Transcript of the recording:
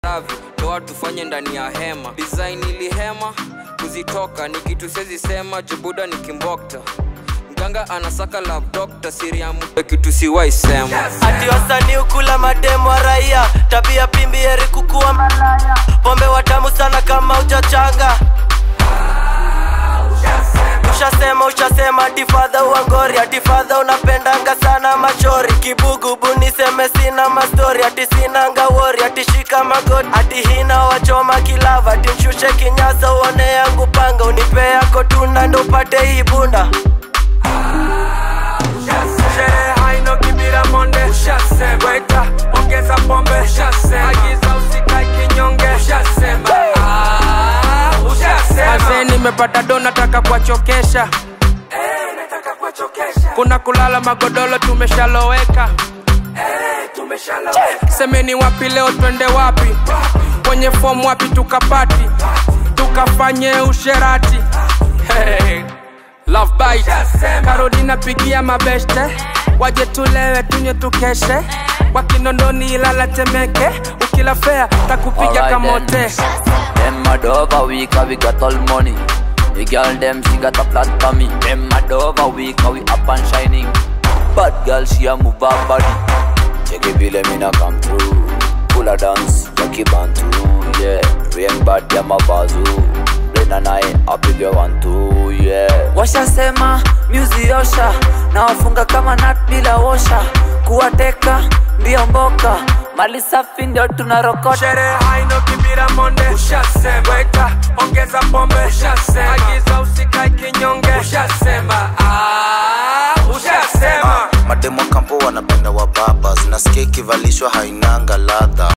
lavi ndoa tufanye ndani ya hema design ilihema kuzitoka ni kitu sezi sema jubuda ni kimbokta mganga anasaka love doctor siri ya mtu kitu siwai sema ati wasanii ukula mademu wa raia tabia pimbi heri kukuwa malaya pombe watamu sana kama ujachanga ushasema ushasema atifadha uangori atifadha unapendanga sana machori kibugubu niseme sina mastori ati sinanga wori atishika magoti ati hina wachoma kilava ati mshushe kinyasa uone yangu panga unipe yako tunda ndo upate hii bunda sherehe haino kibira monde ushasema weta ongeza pombe ushasema agiza usikae kinyonge ushasema Ah, ushasema Mazee nimepata do nataka kuwachokesha Eh, nataka kuwachokesha kuna kulala magodolo tumeshaloweka Eh, tumeshaloweka semeni wapi leo twende wapi kwenye fomu wapi tukapati tukafanye usherati hey. Love bite Ushasema. karodi napigia mabeshte waje tulewe tunywe tukeshe wakinondoni ilala temeke ukila fea takupiga Alright kamote then. Them mad over week, we got all money. The girl them she got a flat for me. Them mad over week, we up and shining. Bad girl she a move her body. Check it, vile mina come through. Full a dance, Jackie Bantu. Yeah, rain bad ya mabazu. Rain and I, I big you one two. Yeah. Washasema music osha na wafunga kama nut bila osha. Kuwateka mbio mboka, mali safi ndio tunarokota. sherehe haino kibira monde ushasema weta ongeza pombe ushasema agiza usikae kinyonge ushasema Ah, ushasema mademo kampo wanapenda wababa zinasikia ikivalishwa hainanga ladha